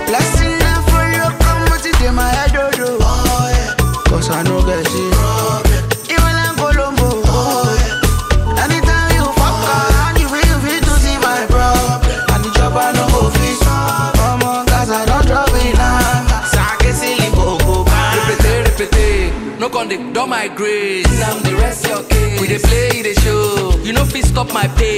Blessing them for you, come out in my head, oh, oh. oh yeah. Cause I know get it. Even in Colombo, oh yeah. Anytime you fuck around, you feel free to see my problem. And the job I know go fit Come on, cause I don't drop it now. Sake silly boko Repete, repete, no con dey don my grace. Now the rest your case. We dey play, e dey show. You no fit stop my pace.